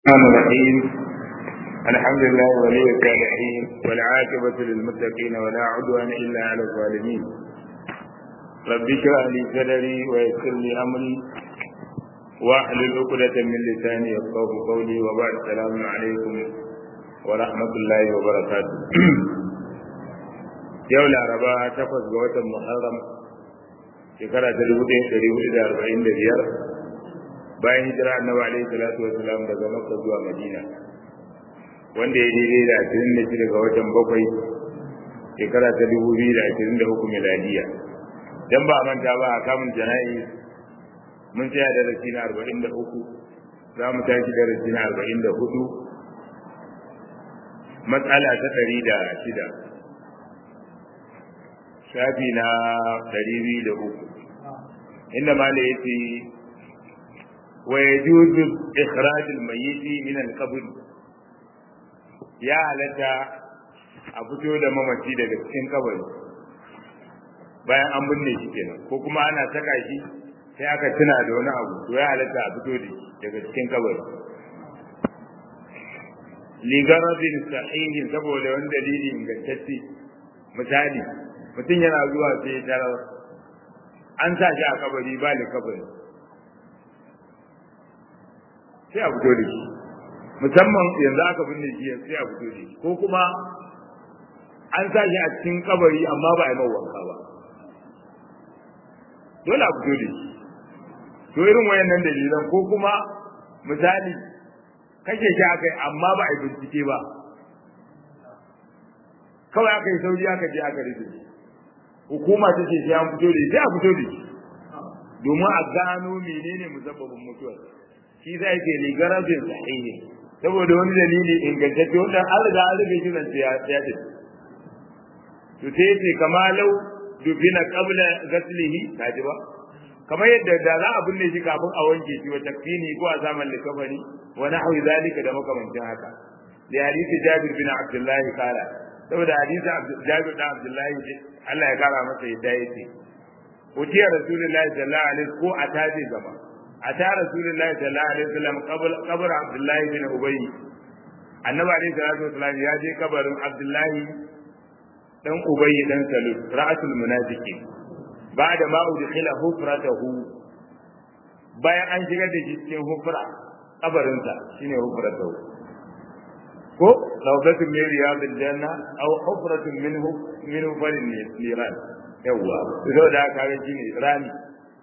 الرحمن الرحيم الحمد لله ولي الصالحين والعاقبة للمتقين ولا عدوان إلا على الظالمين رب اشرح لي صدري ويسر لي أمري واحلل عقدة من لساني يفقه قولي وبعد السلام عليكم ورحمة الله وبركاته yau laraba takwas ga watan muharram shekara ta dubu ɗaya ɗari hudu da arba'in da biyar bayan hijira annabi alaihi salatu wasalam daga makka zuwa madina wanda ya daidai da ashirin da shida ga watan bakwai shekara ta dubu biyu da ashirin da uku miladiya dan ba a manta ba a kamun jana'i mun tsaya darasi na arba'in da uku za mu tashi darasi na arba'in da hudu matsala ta ɗari da shida shafi na ɗari biyu da uku inda ma da yace wa yajuzu ikhraj al-mayyit min al-qabr ya halatta a fito da mamaci daga cikin kabari bayan an binne shi kenan ko kuma ana saka shi sai aka tuna da wani abu to ya halatta a fito da shi daga cikin kabari ligaradin sahihin saboda wani dalili ingantacce misali mutum yana zuwa sai ya tarar an sa shi a kabari ba da kabari sai a fito da shi musamman yanzu aka binne shi sai a fito da shi ko kuma an sa shi a cikin kabari amma ba a yi wanka ba dole a fito da shi to irin wayannan dalilan ko kuma misali kashe shi aka yi amma ba a yi bincike ba kawai aka yi sauri aka je aka rufe shi hukuma ta ce sai an fito da sai a fito da shi domin a gano menene musabbabin mutuwar shi zai ce li garabin sahihi saboda wani dalili ingantacce wanda an riga an rufe shi nan sai ya tafi to sai ce kama lau dubina qabla ghaslihi kaji ba kamar yadda da za a binne shi kafin a wanke shi wa takfini ko a zaman likafani wa nahwi zalika da makamancin haka li hadisi jabir bin abdullah kala saboda hadisi jabir bin abdullah Allah ya kara masa yadda yake utiya rasulullahi sallallahu alaihi ko a taje gaba a ta rasulullahi sallallahu alaihi wasallam kabar abdullahi bin ubay annabi alaihi salatu wasallam ya je kabarin abdullahi dan ubay dan salul ra'atul munafiqin ba'da ma udkhila hufratahu bayan an shigar da shi cikin hufra kabarinsa shine hufratahu ko rawdatun min riyadil janna aw hufratun minhu min farin niran yawa to da ka ga shine rani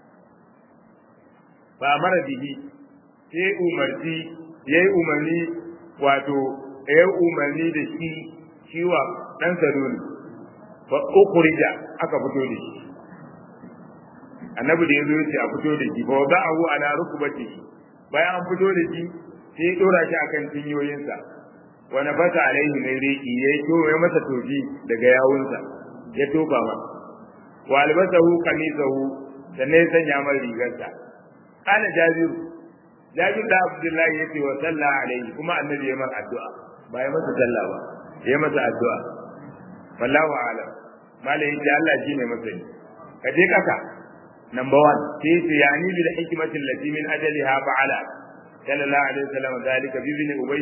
ba mara bihi sai umarci yayi umarni wato yayi umarni da shi shiwa dan saruni fa ukhrija aka fito da shi annabi da yazo yace a fito da shi fa wada'ahu ala rukbatihi bayan an fito da shi sai ya dora shi akan tinyoyinsa wa nafasa alaihi mai riki yayi to ya masa tofi daga yawunsa ya tofa ma wa albasahu kamisahu sannan ya sanya mar rigarsa kana jabiru jabir da abdullahi yace wa sallah alaihi kuma annabi ya mar addu'a ba ya masa sallah ba ya masa addu'a wallahu a'lam malai yace Allah shine masani ka je kasa number 1 sai yace yani bil hikmati allati min ajaliha fa'ala sallallahu alaihi wasallam zalika bi ibn ubay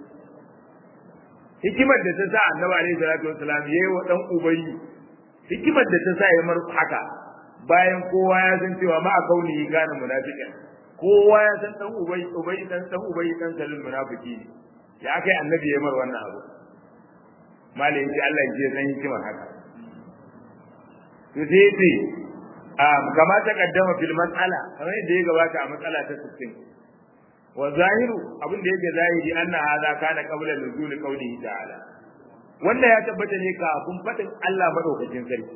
hikimar da ta sa annabi alaihi salatu wasallam yayi wa dan ubay hikimar da ta sa ya mar haka bayan kowa ya san cewa ma a kauni gane munafiqin kowa ya san dan ubay ubay dan dan ubay dan salul munafiki ne ya kai annabi ya mar wannan abu malai ji Allah ya san hikimar haka to sai ce um kama ta kaddama fil mas'ala kamar yadda ya gabata a matsala ta 60 wa zahiru abin da yake zahiri anna hadha kana qabla nuzul qawlihi ta'ala wanda ya tabbata ne kafin fadin Allah madaukakin sarki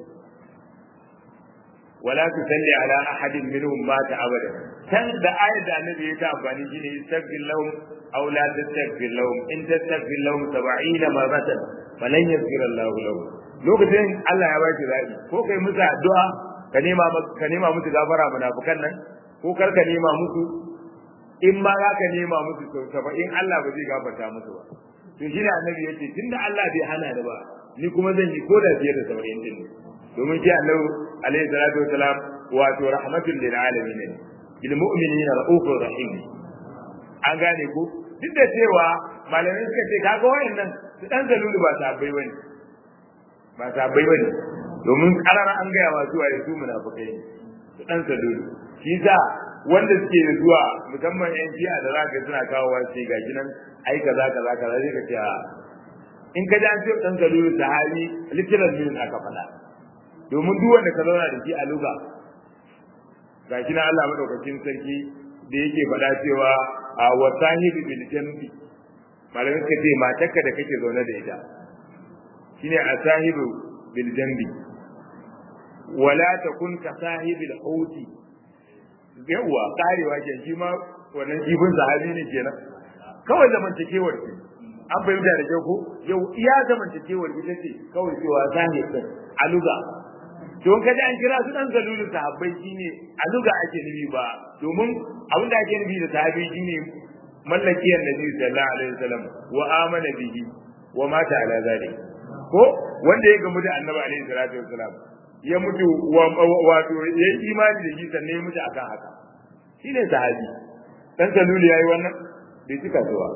wala tusalli ala ahadin minhum mata abada kan da ayat da annabi ya ta amfani shine istaghfir lahum aw la tastaghfir lahum in tastaghfir lahum 70 marratan falan yaghfir Allah lahum lokacin Allah ya baki zabi ko kai musu addu'a ka nema ka nema musu gafara munafikan nan ko kar ka nema musu in ma za ka nema musu sau 70 Allah ba zai gafarta musu ba to shine annabi yace tunda Allah bai hana da ba ni kuma zan yi ko da fiye da 70 din domin shi Allah alaihi salatu wasalam wato rahmatul lil alamin bil mu'minina raufur rahim an gane ko duk da cewa malamai suka ce kaga wayannan su dan zalulu ba sabbai bane ba sabbai bane domin karara an gaya wa zuwa su munafikai su dan zalulu shi sa wanda suke zuwa musamman yan jiya da zaka suna kawo wa sai gashi nan ai kaza kaza kaza sai ka ce in ka ji an ce dan zalulu sahabi literal meaning aka faɗa domin duk wanda ka zauna da shi a luga gashi na Allah madaukakin sarki da yake faɗa cewa a wasahibi bil jambi malamin ka ce matarka da kake zaune da ita shine asahibu bil jambi wala takun ka sahibil hauti yawa karewa ke shi ma wannan kifin sahabi ne kenan kawai zamantakewar ce an fahimta da kyau ko yau iya zamantakewar ita ce kawai cewa sahib din aluga don kaji an kira su dan zalulun sahabbai shine aluga ake nufi ba domin abin da ake nufi da sahabi shine mallakiyar nabi sallallahu alaihi wasallam wa amana bihi wa mata ala zalik ko wanda ya gamu da annabi alaihi salatu wasallam ya mutu wato ya yi imani da shi sannan ya mutu akan haka shine sahabi dan zalulu yayi wannan bai cika zuwa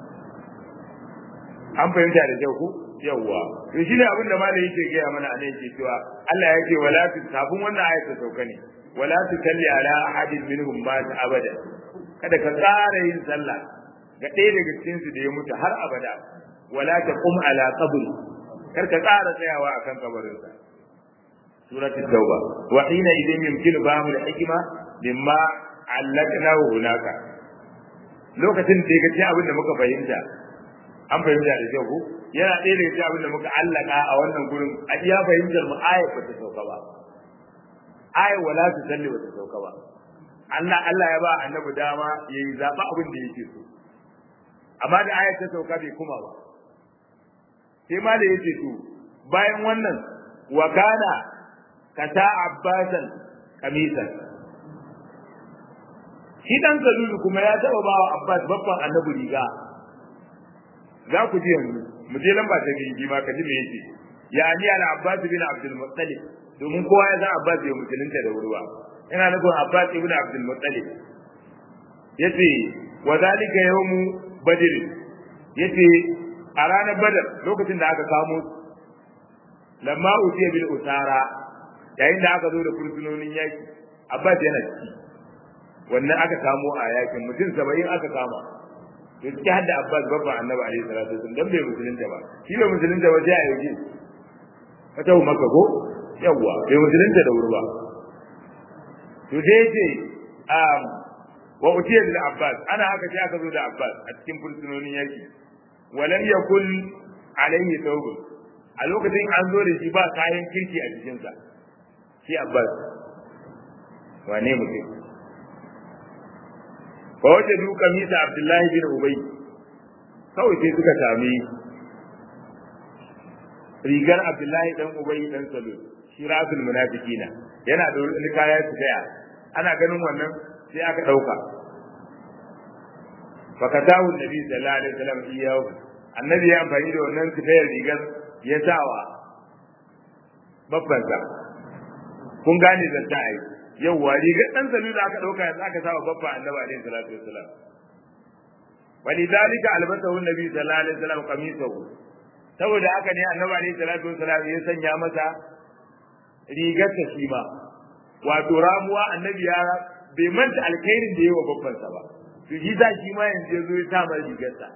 an fahimta da kyau ko yawwa to shine abin da malai yake gaya mana a nan yake cewa Allah ya ce wala tu kafin wannan ayat ta sauka ne wala tu salli ala ahadin minhum ma abada kada ka tsara yin sallah ga ɗaya daga cikin su da ya mutu har abada wala ta qum ala qabri kar ka tsara tsayawa akan kabarin sa surat at-tauba wa hina idin yumkinu bahu al-hikma mimma allaknahu hunaka lokacin da ya ga abin da muka fahimta an fahimta da kyau ko yana ɗaya daga cikin abin da muka allaka a wannan gurin a iya fahimtar mu ayat ba ta sauka ba ayat wala ta salli ba ta sauka ba Allah Allah ya ba annabi dama yayi zaba abin da yake so amma da ayat ta sauka bai kuma ba sai ma da yake to bayan wannan wa kana kata abbasan kamisan shi dan zalulu kuma ya taba bawa abbas babban annabi riga za ku ji yanzu mu je lamba ta biyu ma ka ji me yake ya ni al abbas bin abdul muttalib domin kowa ya san abbas bai musulunta da wuri ba ina nufin abbas ibn abdul muttalib yace wa zalika yawmu badr yace a ranar badar lokacin da aka kamo lamma utiya bil usara yayin da aka zo da fursunonin yaki abbas yana ciki wannan aka kamo a yakin mutum 70 aka kama to ciki har da Abbas babba Annabi alaihi salatu wasallam dan bai musulunta ba shi bai musulunta ba sai a yaje ka tawo maka ko yawa bai musulunta da wuri ba to sai yace um wa utiya bil Abbas ana haka sai aka zo da Abbas a cikin fursunonin yaki walam yakul alaihi thawb a lokacin an zo da shi ba kayan kirki a jikinsa shi Abbas wane mutum fa wajadu kamisa Abdullahi bin Ubay kawai sai suka sami rigar Abdullahi dan Ubay dan Salul shi rasul munafiqina yana da wani kaya su daya ana ganin wannan sai aka dauka fa katahu nabi sallallahu alaihi wasallam iyahu annabi ya amfani da wannan tafiyar rigar ya sawa babbansa kun gane zanta ai yawwa rigar dan salu da aka dauka yanzu aka sawa babba annabi alaihi salatu wassalam walidhalika albasahu annabi sallallahu alaihi wasallam qamisahu saboda haka ne annabi alaihi salatu wassalam ya sanya masa rigar ta shi ma wato ramuwa annabi ya bai manta alkhairin da yawa babban sa ba to shi za shi ma yanzu ya zo ya sa mar rigar sa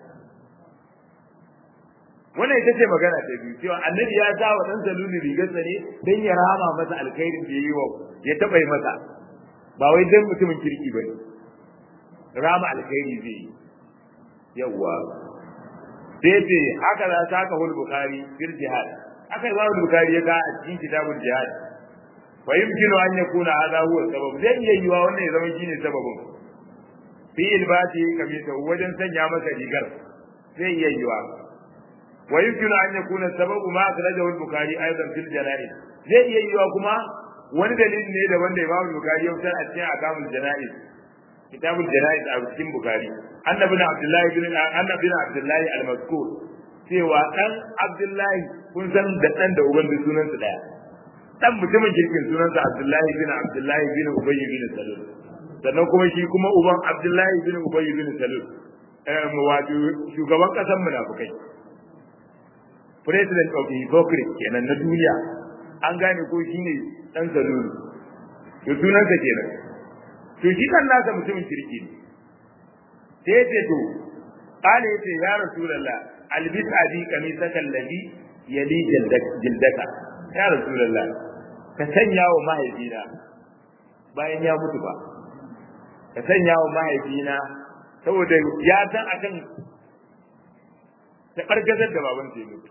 wannan ita ce magana ta biyu cewa annabi ya sa wa dan salulu rigarsa ne dan ya rama masa alkhairin da yayi wa ya taba masa ba wai dan mutumin kirki bane rama alkhairi zai yi yawa sai ce haka za ta ka hul bukhari fil jihad haka imam bukhari ya ga a cikin kitabul jihad wa yumkinu an yakuna hadha huwa sabab zai iya yiwa wannan ya zama shine sababin fi ilbati kamita wajen sanya masa rigar zai iya yiwa ويمكن أن يكون السبب ما أخرجه البخاري أيضا في الجنائز zai iya yiwa kuma wani dalilin ne da wanda Imam Bukhari ya fitar a cikin akamul janaiz kitabul janaiz a cikin Bukhari annabi na Abdullahi bin annabi bin Abdullahi al-Mazkur cewa dan Abdullahi kun san da dan da uban da sunan su daya dan mutumin kirkin sunan sa Abdullahi bin Abdullahi bin Ubay bin Salul sannan kuma shi kuma uban Abdullahi bin Ubay bin Salul wato shugaban kasan munafukai president of the hypocrite kenan na duniya an gane ko shine dan zalulu to sunansa kenan to shi kan nasa mutumin kirki ne sai ce to kale yace ya rasulullah albis abi kamisaka alladhi yali jildaka ya rasulullah ka sanya wa mahaifina bayan ya mutu ba ka sanya wa mahaifina saboda ya san akan ta kargazar da baban sai mutu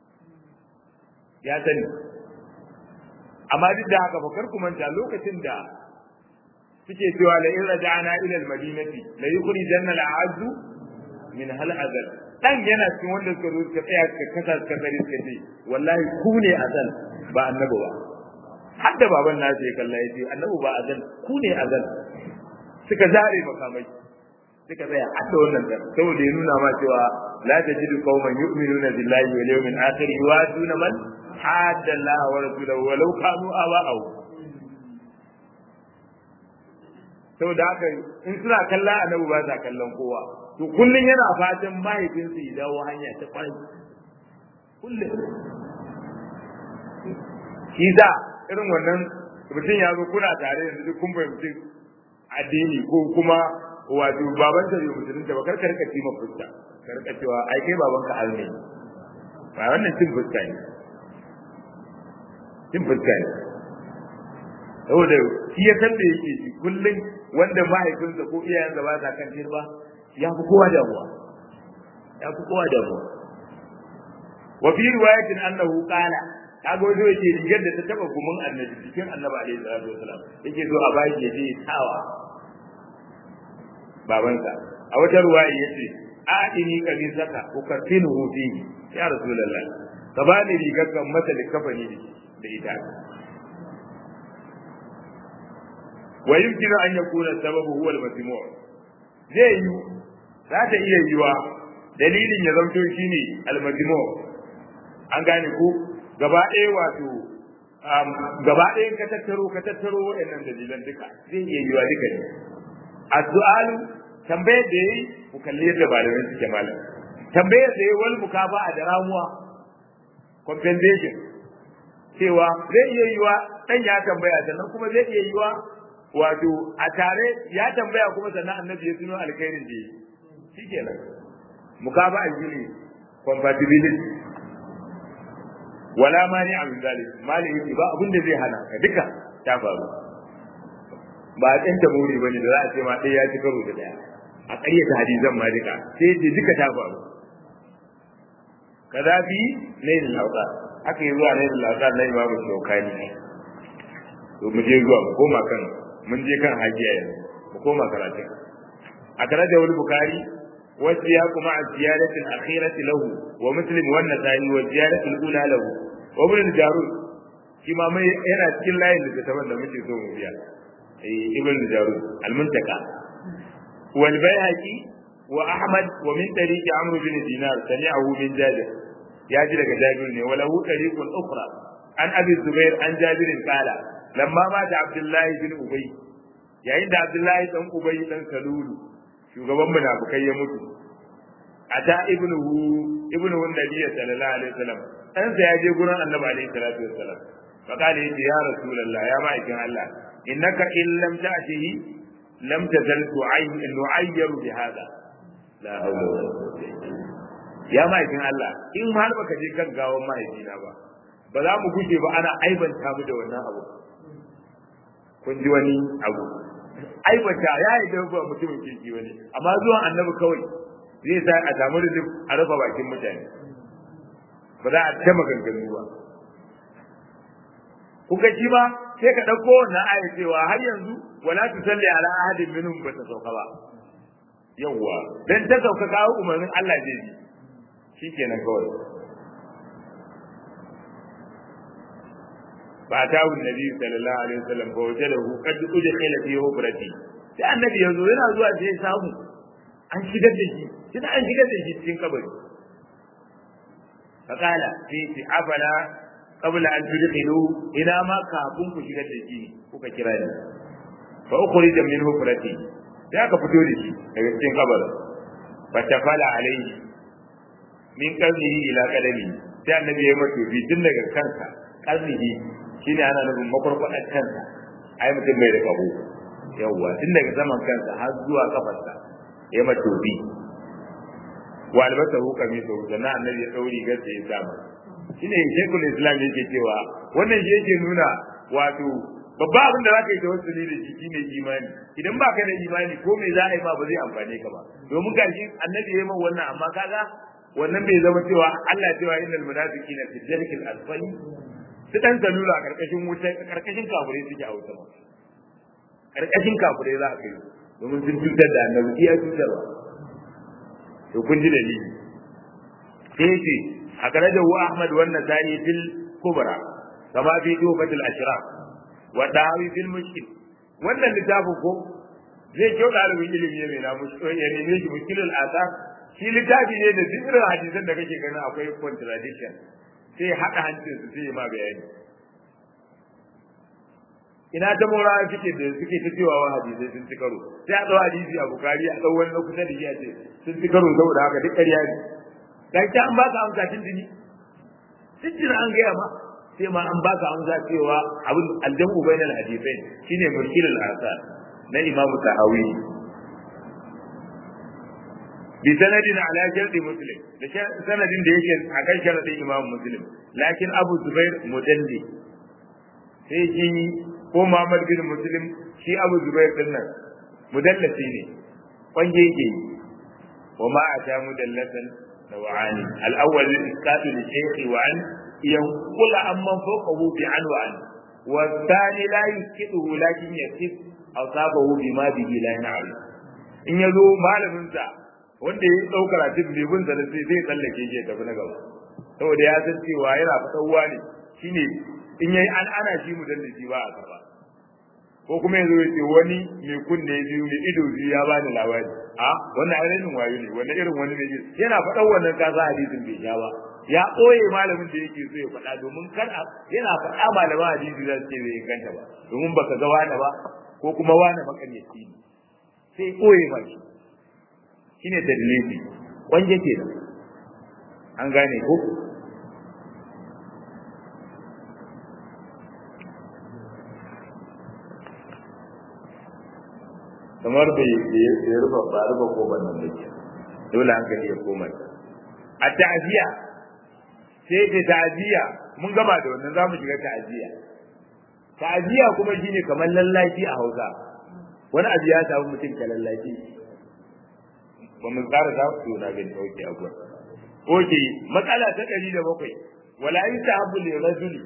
ya sani amma duk da haka fakar ku manta lokacin da suke cewa la in raja'na ila al-madinati la yukhrijanna al-a'azzu min hal azal dan yana cikin wanda suka zo suka tsaya suka kasa suka tsare suka ce wallahi ku ne azal ba annabi ba har da baban nasu ya kalla ya ce annabi ba azal ku ne azal suka zare makamai suka tsaya har da wannan dan saboda ya nuna ma cewa la tajidu qauman yu'minuna billahi wal yawmil akhir yuwaduna man hadda Allah wa rasulahu walau kanu aba'ahu saboda haka in suna kallon annabi ba sa kallon kowa to kullun yana fatan mahaifinsu ya dawo hanya ta kwarai kullun shi da irin wannan mutum ya zo kuna tare da duk kun fahimci addini ko kuma wato baban ta bai musulunta ba kar ka rika ci fuska ka rika cewa ai kai baban ka alne ba wannan cin fuska ne cin fuska ne saboda shi ya san da yake shi kullum wanda mahaifinsa ko iyayensa ba sa kan ba ya fi kowa damuwa ya fi kowa damuwa wa fi riwayatin annahu qala kaga wato yake rigar da ta taba gumin annabi cikin annabi alaihi salatu wasalam yake zo a bayi ya je tawa babansa a wata ruwaya yace a'ini kamisaka ukaffinuhu fihi ya rasulullah ka bani rigar kan mata da kafani da ita wa yumkinu an yakuna sababu huwa al-masmu' zai yi za ta iya yiwa dalilin ya zanto shine al-masmu' an gane ko gaba ɗaya wato gaba ɗayan ka tattaro ka tattaro waɗannan dalilan duka zai iya yiwa duka ne addu'alu tambayar da yayi ku kalli yadda malamai suke malam tambayar da yayi wal mukafa a da ramuwa compensation cewa zai iya yiwa dan ya tambaya sannan kuma zai iya yiwa wato a tare ya tambaya kuma sannan annabi ya tuno alkhairin da yi shikenan mukaba aljili compatibility wala mani a min zalik mali yake ba abin da zai hana ka duka ta faru ba a tsanta muri bane da za a ce ma ɗaya ya ci karo da ɗaya a ƙaryata hadisan ma duka sai ce duka ta faru kaza bi nailul lauka aka yi zuwa nailul lauka na imamu shaukani to mu je zuwa mu koma kan mun je kan hajiya yanzu mu koma karatu a karatu wani bukari wasu ya kuma a ziyaratin akhirati lahu wa muslim wa nasai wa ziyaratul ula lahu wa ibn jarud shi ma mai yana cikin layin da taban da muke so mu biya eh ibn jarud al-muntaka wal bayhaqi wa ahmad wa min tariqi amr bin dinar sami'ahu min jabir ya ji daga jabir ne wala hu tariqun ukhra an abi zubair an jabir qala lamma mata abdullahi bin ubay yayin da abdullahi dan ubay dan salulu shugaban munafikai ya mutu ata ibnuhu ibnuhu nabiy sallallahu alaihi wasallam dan sa ya je gurin annabi alaihi salatu wasallam fa kale yace ya rasulullah ya ma'aikin Allah innaka in lam ta'tihi lam tazal tu'ayyin nu'ayyiru bi hada la hawla wala quwwata ya ma'aikin Allah in har baka je kan gawan mahaifina ba ba za mu guje ba ana aibanta mu da wannan abu kun ji wani abu aibata ya yi da ba mutumin kirki wani amma zuwan annabi kawai zai sa a samu da a rufe bakin mutane ba za a ta maganganu ba kuka ji ba sai ka ɗauko wannan aya cewa har yanzu wala tu salli ala ahadin minhum ba ta sauka ba yawwa dan ta sauka kawo umarnin Allah zai bi shikenan kawai فأتاه النبي صلى الله عليه وسلم فوجده قد أدخل في هبرتي sai annabi yanzu yana zuwa sai ya samu an shigar da shi kina an shigar da shi cikin kabari fakala sai ce afala qabla an tudkhilu ina ma kafin ku shigar da shi kuka kira ni fa ukhrija min hufrati sai aka fito da shi daga cikin kabarin fatafala alaihi min qarnihi ila qadami sai annabi ya mato bi tun daga kansa qarnihi shine ana nufin makwarkwadar kansa ai mutum bai da kaho yawwa tun daga zaman kansa har zuwa kafarsa ya mato bi wa albasa hu kamiso sannan annabi ya dauri gaske ya sa shine shekul islam yake cewa wannan shi yake nuna wato babba abin da zaka yi da wasu da shi shine imani idan ba ka da imani ko me za a yi ma ba zai amfane ka ba domin gashi annabi ya yi min wannan amma kaga wannan bai zama cewa Allah cewa innal munafiqina fi dharkil asfali su dan salula a karkashin wuta karkashin kafirai suke a wuta karkashin kafirai za a kai domin sun cutar da annabi iya cutarwa to kun ji dalili sai ce a kare da Ahmad wannan zani fil kubra kama fi dubatul ashraf wa dawi fil mushkil wannan littafin ko zai kyau ɗalibin ilimi ne na mushkil ya neme shi mushkilul asar shi littafi ne da duk irin hadisan da kake ganin akwai contradiction sai haɗa hancin su sai ma bayani ina ta mora suke da suke ta cewa wa hadisai sun ci karo sai a ɗau hadisi a bukari a ɗau wani na kusa da shi a ce sun ci karo saboda haka duk ƙarya ne kai ta an baka amsa tun dini tun an gaya ma sai ma an baka amsa cewa abin aljamu bainal hadisai shine mushkilul asar na imamu tahawi bi sanadin ala sharti muslim da sanadin da yake akan sharadin imam muslim lakin abu zubair mudalli sai shi ko muhammad bin muslim shi abu zubair din nan mudallasi ne kwanje yake wa ma ata mudallasan nawani al-awwal isqatu li shaykhi wa an yanqul amman fawqahu bi an wa an wa thani la yuskiduhu lakin yakif asabahu bima bihi la ya'lam in yazo malamin sa wanda ya ɗau karatun bai bin sai sai zai tsallake shi ya tafi na gaba saboda ya san cewa yana fitarwa ne shine in yayi an ana shi mu dan shi ba a karba ko kuma yanzu ya ce wani mai kunne biyu mai ido biyu ya bani labari a wannan ainihin wayo ne wannan irin wani mai yana faɗan wannan kasa hadisin bai sha ba ya ɓoye malamin da yake so ya faɗa domin kar yana faɗa malaman hadisi za su ce bai inganta ba domin baka ga wani ba ko kuma wani makaryaci ne sai ɓoye ma shi shine tadlisi wanje kenan an gane ko kamar bai ya rufa ba rufa ko ban nan dake dole hankali ya koma a ta'ziya sai da ta'ziya mun gama da wannan zamu shiga ta'ziya ta'ziya kuma shine kamar lallaci a Hausa wani abu ya samu mutum ka lallaci ba mu tsara ta ku na gani oke abuwa oke matsala ta ɗari da bakwai wala yi ta habu li rajuli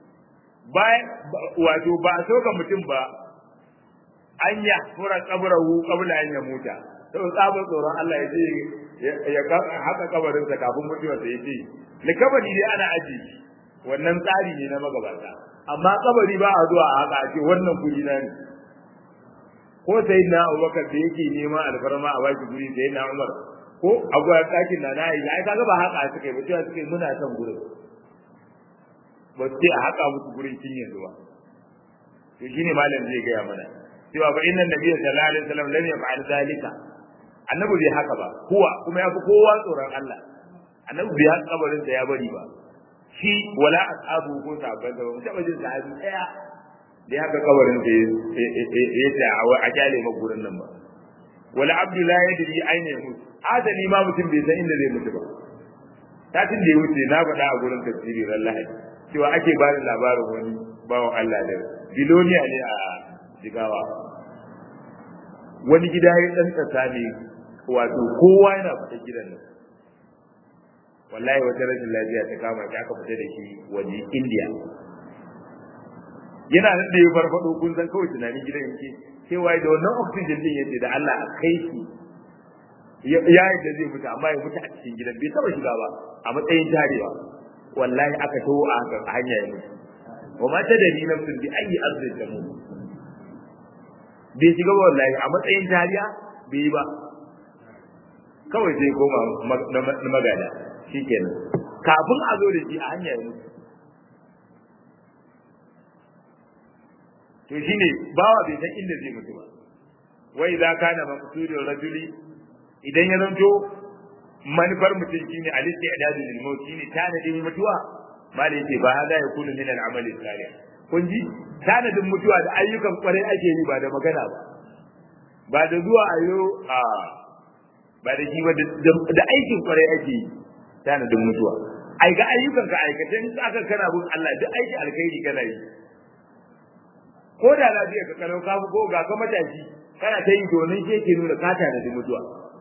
wato ba a so ga mutum ba an ya fura kabarahu kabla an ya muta sau tsabar tsoron Allah ya ce ya haka kabarinsa kafin mutuwarsa ya ce likabari dai ana aji wannan tsari ne na magabata amma kabari ba a zuwa a haka a ce wannan kuri na ne ko sai na Abubakar da yake neman alfarma a baki guri sai na Umar ko abuwa ɗakin na na yi ai kaga ba haka suka yi ba cewa suka yi muna son gurin ba su ce a haka musu gurin kin yanzu ba to shine malam zai gaya mana cewa fa inna nabiyyu sallallahu alaihi wasallam lam yaf'al zalika annabi bai haka ba kuwa kuma ya fi kowa tsoron Allah annabi bai haka kabarin da ya bari ba shi wala ashabu ko sahabban da ba mu taba jin sahabi daya da haka kabarin da ya ce a kyale ma gurin nan ba wala abdullahi yadri aina yamut adali ma mutum bai san inda zai mutu ba satin da ya wuce na faɗa a gurin tafsiri ran lahadi cewa ake ba da labarin wani bawan Allah da biloniya ne a jigawa wani gida ya dan tsasa ne wato kowa yana fita gidan nan wallahi wata rashin lafiya ta kama ta aka fita da shi waje India yana nan da ya farfado kun san kawai tunanin gidan yake cewa da wannan oxygen din yace da Allah a kai shi ya yi da zai mutu amma ya mutu a cikin gidan bai taba shiga ba a matsayin tarewa wallahi aka taho a hanya ya mutu wa ma ta dani nafsin bi ayi arzin ta mu bai shiga ba wallahi a matsayin tariya bai yi ba kawai sai koma na magana shikenan kafin a zo da shi a hanya ya mutu to shine bawa bai san inda zai mutu ba wa idza kana maqsudul rajuli idan ya zanto manufar mutum shine al-istidad lil maut shine tanadin mutuwa malai ce ba hada ya kunu min al-amali salih kun ji tanadin mutuwa da ayyukan kwarai ake yi ba da magana ba ba da zuwa ayo a ba da shi ba da aikin kwarai ake yi tanadin mutuwa ai ga ayyukan ka aikata in aka kana bin Allah duk aiki alkhairi kana yi ko da lafiya ka kalau ka ko ga ka matashi kana ta yi domin shi ke nuna ka tanadin mutuwa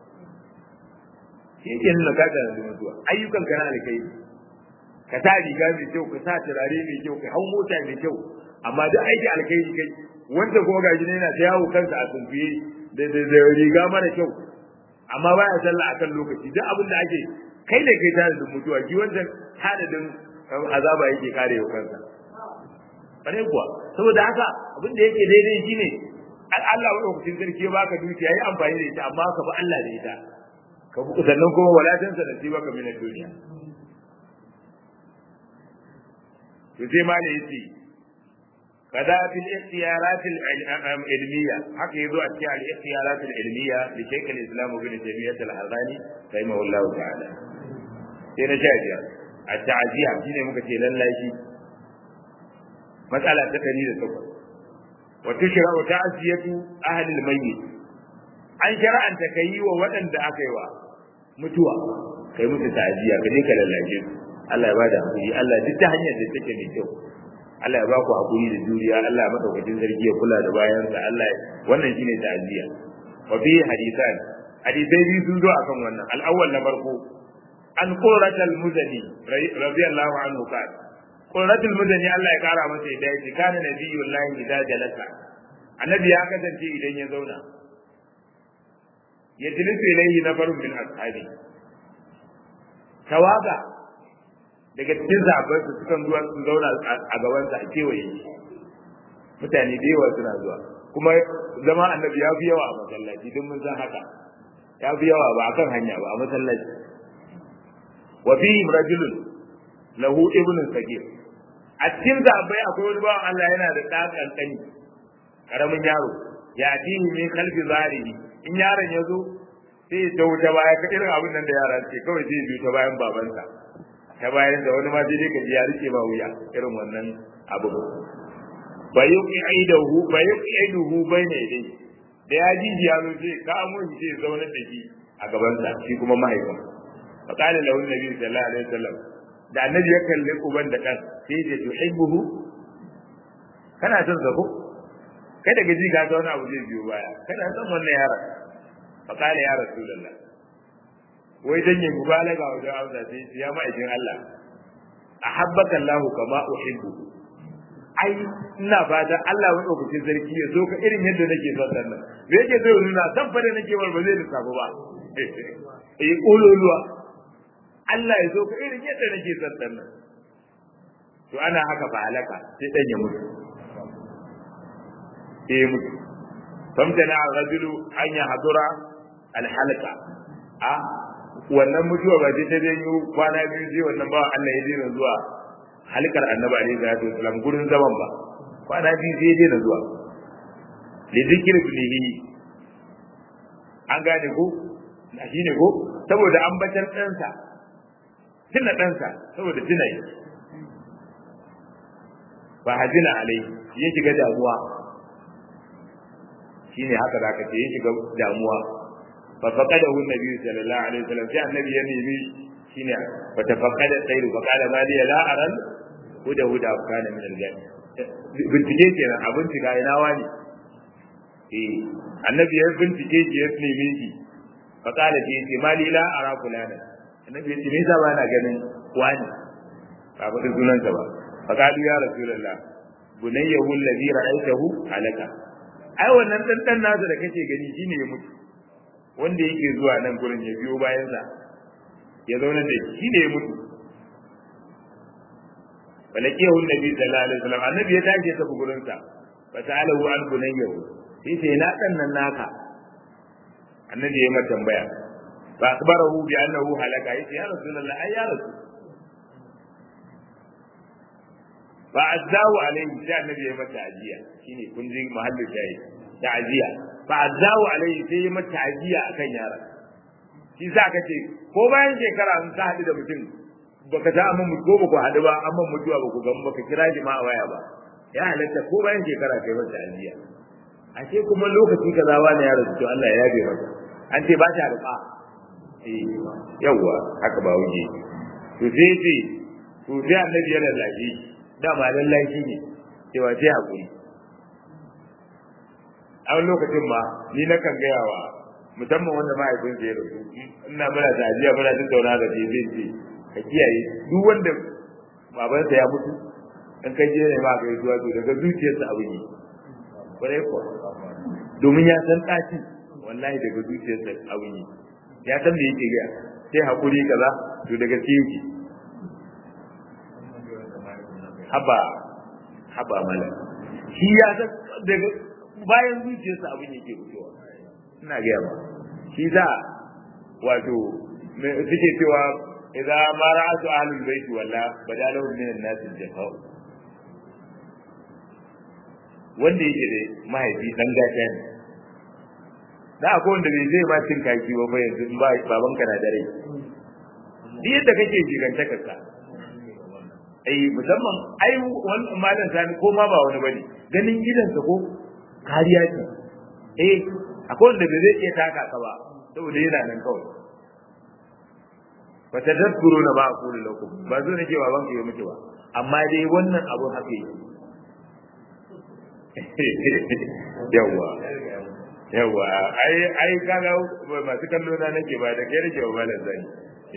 shi ke nuna ka tanadin mutuwa ayyukan ka na alkhairi ka sa riga mai kyau ka sa turare mai kyau ka hau mota mai kyau amma duk aiki alkhairi kai wanda kuma gaji ne yana ta yawo kansa a sunfiye da riga mara kyau amma baya sallah akan lokaci duk abin da ake kai ne kai tanadin mutuwa shi wancan tanadin azaba yake kare wa kansa bare kuwa saboda haka abin da yake daidai shine Allah wa lokacin sarki ya baka dukiya yi amfani da ita amma ka bi Allah da ita ka bi sannan kuma walatin sa nasiba ka min duniya to sai ma ne yace kada fil ikhtiyarat al ilmiya haka yazo a cikin al ikhtiyarat al ilmiya li shaykh al islam ibn taymiyyah al harrani rahimahullahu ta'ala sai na shajiya a ta'aziya shine muka ce lallashi matsala ta 108 wa tushra'u ta'ziyatu ahli al mayyit an shar'anta kai wa waɗanda aka yi wa mutuwa kai musu ta'ziya ka je ka lallashe su Allah ya bada hakuri Allah duk ta hanyar da take mai kyau Allah ya baku hakuri da juriya Allah ya madaukakin sarki ya kula da bayansa Allah wannan shine ta'ziya wa fi hadisan hadisai biyu sun zo akan wannan al-awwal na farko an qurrat al-muzani radiyallahu anhu kan qurrat al-muzani Allah ya kara masa yadda yake kana nabiyullahi idza jalasa annabi ya kasance idan ya zauna ya jilisu ilayhi nafarun min ashabi tawaga daga cikin zaɓar su sukan zuwa su zauna a gabansa a kewaye mutane da yawa suna zuwa kuma zama annabi ya fi yawa a masallaci don mun san haka ya fi yawa ba a kan hanya ba a masallaci wa fi rajulun lahu ibnun sagir a cikin zaɓai akwai wani bawan Allah yana da ɗan ƙanƙani ƙaramin yaro ya tihi min kalfi zarihi in yaron ya zo sai ya tawo ta baya ka irin abin nan da yara ce kawai zai biyo ta bayan babansa ta bayan da wani ma sai dai ka ji ya rike ba wuya irin wannan abu ba yi ki aidahu ba yi ki aidahu bai ne dai da ya ji ya zo sai ka amu shi sai zaunar da shi a gabansa shi kuma mahaifin fa qala lahu nabi sallallahu alaihi wasallam da annabi ya kalli uban da kan sai ya tuhibbuhu kana son sa ko kai daga ji ka ga wani abu zai biyo baya kana son wannan yaron fa qala ya rasulullah wai dan yin mubalaga wajen amsa sai ya ma'aikin Allah ahabbaka Allah kama uhibbu ai ina fatan Allah wani lokacin sarki ya zo ka irin yadda nake son dan nan me yake zai nuna san fa da nake war ba zai lissafa ba eh kololuwa Allah ya zo ka irin yadda nake son dan nan to ana haka ba halaka sai dan ya mutu eh mutu famtana ar-rajulu an yahdura al-halqa a wannan mutuwa ba ta janyo kwana biyu sai wannan ba Allah ya daina zuwa halkar annabi alaihi salatu wasallam gurin zaman ba kwana biyu sai ya daina zuwa li zikri bihi an gane ko shi ne ko saboda ambatar ɗansa tuna ɗansa saboda tuna yi ba hajina alai ya shiga damuwa shine haka zaka ce ya shiga damuwa ففقده النبي صلى الله عليه وسلم في النبي يميني شنو فتفقد الطير فقال ما لي لا أرى هدى هدى كان من الجنة bincike kenan a bincika ina wani eh annabi ya bincike shi ya neme shi fa kala ce ce mali la ara fulana annabi ya ce me yasa bana ganin wani ba ba sunan ba fa kalu ya rasulullah bunayyahu alladhi ra'aytahu halaka ai wannan dan dan nasa da kake gani shine ya mutu wanda yake zuwa nan gurin ya biyo bayansa ya zauna da shi ne ya mutu falakiyahu nabi sallallahu alaihi wasallam annabi ya tashi ya tafi gurin sa fa ta'alahu an bunayyahu sai sai na dan nan naka annabi ya mata tambaya fa akbarahu bi annahu halaka yace ya rasulullah ai ya rasul fa azzahu alaihi sai annabi ya mata ajiya shine kun ji mahallin shayi ta'ziya fa azzahu alaihi sai ya mata ta'ziya akan yaron shi sa ka ce ko bayan shekara in ka haɗu da mutum baka ta amma mutu ko ba ku haɗu ba amma mutuwa ba ku gamu ba ka kira shi ma a waya ba ya halatta ko bayan shekara kai masa aljiya ashe kuma lokaci kaza wani ya rasu to Allah ya yabe masa an ce ba ta rufa eh yawa haka ba wuce to sai ce to sai annabi ya lallashi dama lallashi ne cewa sai hakuri a wani lokacin ma ni na kan gaya wa musamman wanda mahaifinsa ya rasu ina muna tajiya muna tattauna da shi zai ce ka kiyaye duk wanda babansa ya mutu in kai je ne ma ka yi zuwa to daga zuciyarsa abu ne kwarai kuwa domin ya san ɗaci wallahi daga zuciyarsa abu ne ya san da yake gaya sai haƙuri kaza to daga sai yake haba haba mala shi ya san daga bayan zuciyarsa abin yake fitowa ina gaya ba shi za wato suke cewa idza ma ra'atu ahlul baiti walla badalahu min an-nas al-jafa wanda yake da mahaifi dan gata ne da akwai wanda bai zai ma cin kaki ba fa yanzu in ba babanka na dare duk yadda kake jigantakar ka ai musamman ai wannan malam sani ko ma ba wani bane ganin gidansa ko kariya ce eh akwai wanda bai zai iya taka ka ba saboda yana nan kawai fa tadhkuru na ba aqulu lakum ba zo nake baban ka yi miki ba amma dai wannan abun haka yake yawa yawa ai ai kaga masu kallo na nake ba da kai nake ba malam zani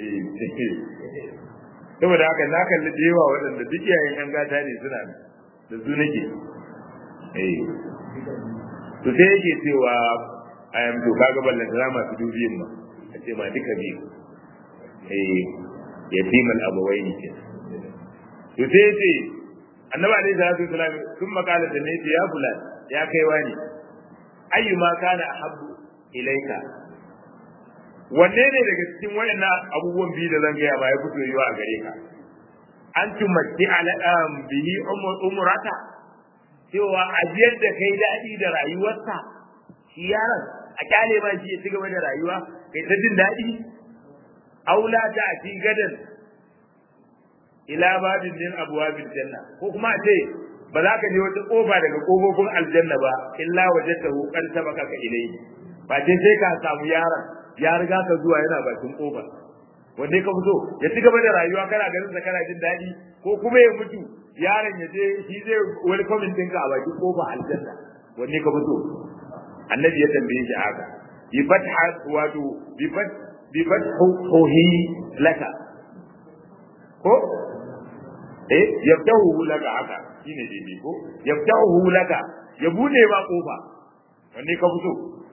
saboda haka na kalli da yawa waɗanda duk iyayen yan gata ne suna da su nake eh to sai yake cewa a yam to kaga ballan da masu dubiyin ma a ce ma duka biyu eh yatimal abawaini ke to sai yace annabi alaihi salatu wasalam sun makala da ne ya fulan ya kai wani ayyuma kana ahabbu ilaika wanne ne daga cikin wayannan abubuwan biyu da zan gaya ba ya fito yiwa a gare ka an tumatti ala bihi umrata cewa a biyar da kai daɗi da rayuwarsa shi yaron a kyale ba shi ya ci gaba da rayuwa kai ta jin daɗi aula ta a ci gadan ila babin din abwabil janna ko kuma a ce ba za ka je wata kofa daga kofofin aljanna ba illa wajadtahu qad sabaka ka ilayhi ba ce sai ka samu yaron ya riga ka zuwa yana bakin kofa wanda ka fito ya ci gaba da rayuwa kana ganin sa kana jin daɗi ko kuma ya mutu yaron ya je shi zai welcome ɗinka a bakin kofa aljanna wanne ka fito annabi ya tambaye shi haka bi fatha wato bi fat bi fathuhi laka ko eh yaftahu laka haka shine daidai ko yaftahu laka ya bude ba kofa wanne ka fito